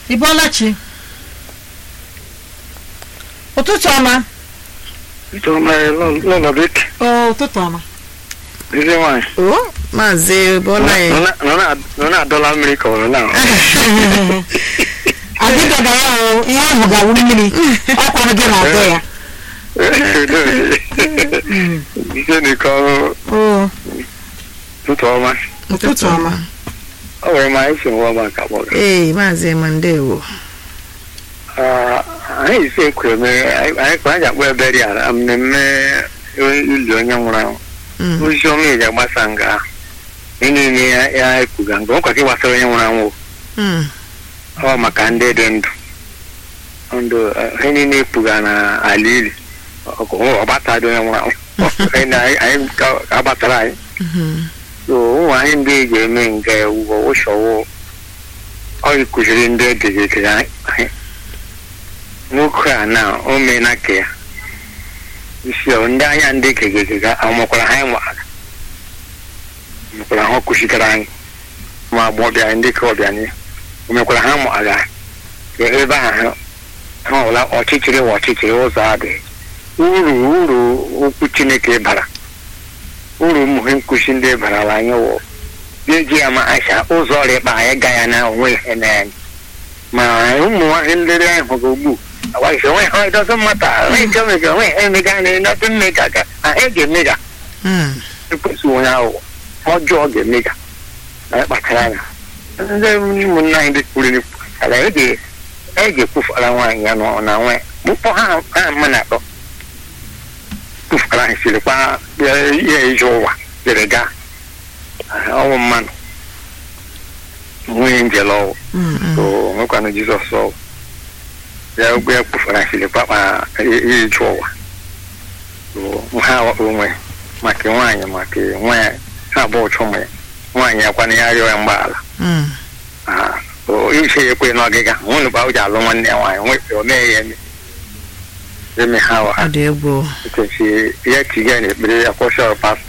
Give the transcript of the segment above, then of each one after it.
ị bọọla chi ụtụtụ ọma n'ụlọ bik o ụtụtụ ọma ezi nwaanyị o maazị bọla ya nọ na-adọla mmiri ka ọrụ na adịdọba ya o ihe ahụ ga-awụ mmiri ọkwara gị na-adọ ya ise n'ike ọrụ o ụtụtụ ọma ụtụtụ ọma ọ nwere ma anyị si nwa ọma ka kpọrọ ee maazị mandewo anyị ise kwere mere anyị kwa anyị akpọ ebe dị ala mmemme ili onye nwụrụ anwụ Mm. ozi ọma eji agbasa nga ahụ ihe niile ya ya ekwuga nke ọkwa ka gbasara onye nwụrụ anwụ Mm. ọ maka ndị dị ndụ ndụ eh, ihe niile ekwuga na ala ili ọ gbata dị onye nwụrụ anwụ Ihe na anyị anyị ga- ga-agbatara anyị Mhm. so ụmụ anyị ndị e ji eme nke ugbo ụsọwụ ọ kụziri ndị edegekere anyị nwoke a na o meela ka ya isi ọ ndị anya ndị kegekega amụkwara ha nwara mekwara ha kụzigara anyị ma agbọbịa ndị ka ọbịa anyị o mekwara ha mụara ka ebe ahụ ha ọla ọchịchịrị wa ọchịchịrị ụzọ adịghị uru uru okwu chineke bara uru mmụhe nkụzi ndị barala anyị wụ ga-eji ya ma acha ụzọ ọrịa ịkpa anyị ga ya na onwe ihe na anyị ma ụmụ nwaanyị ndị ahụ ga ugbu agwaghị onwe ha ịdọzọ mmata onwe nke omega onwe ha emega na ịnọdụ mmega ga ha e ga-emega Mm. ekwesị onye ahụ ọjọọ ga-emega na kpachara anya ndị ụmụnna anyị ndị kwuru n'ikwu ala e ga- e ga-ekwufara nwaanyị ya nọ na nwe mkpọ ha ha mma na atọ kwufara anyị sirikwa ihe ije ụwa dere gaa ọnwụ mmanụ nwunye njele ọwụ Mm, mm. so nwekwanụ jizọs ọwụ ya ogbe ya kpufara sirikwa kpa ihe ije ụwa so ha onwe maka nwaanyị maka nwaanyị ha abụọ chụ ụmụ ya nwaanyị akwana ya rịọ ya mgbaala Mm. Ah, so iche ya ekwe n'ọgịga nwunye bụ ji alụ nwanne ya nwaanyị nwe o mee ya eme eme ha wa ọ dị egwu nkechi ya tiga na ekpere ya kwụsịrị pastọ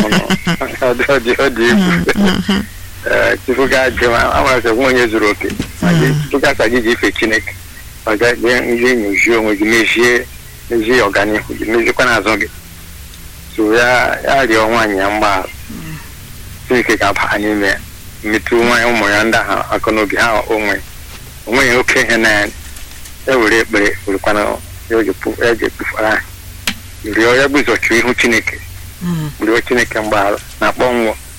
ọ dị ọ dị ọ dị egwu Mhm. Ee, tupu gaa je ma amara sị nwunye zuru oke ma gị tupu gaa gị ji ife chineke ọ ga gị ihe nyozie onwe gị mezie mezie ọganihu gị meziekwa n'azụ gị so ya ya rịọ nwaanyị ya mgbaghara chineke ga-aba n'ime ya metụ nwaanyị ụmụ ya ndị ahụ aka n'obi ha onwe onweghị oke ihe na ya ewere ekpere werekwana ya o ji pu- ya ji ekpufara anyị rịọ ya bụ ịzọchụ ihu chineke Mm. rịọ chineke mgbaghara na akpọ nwụọ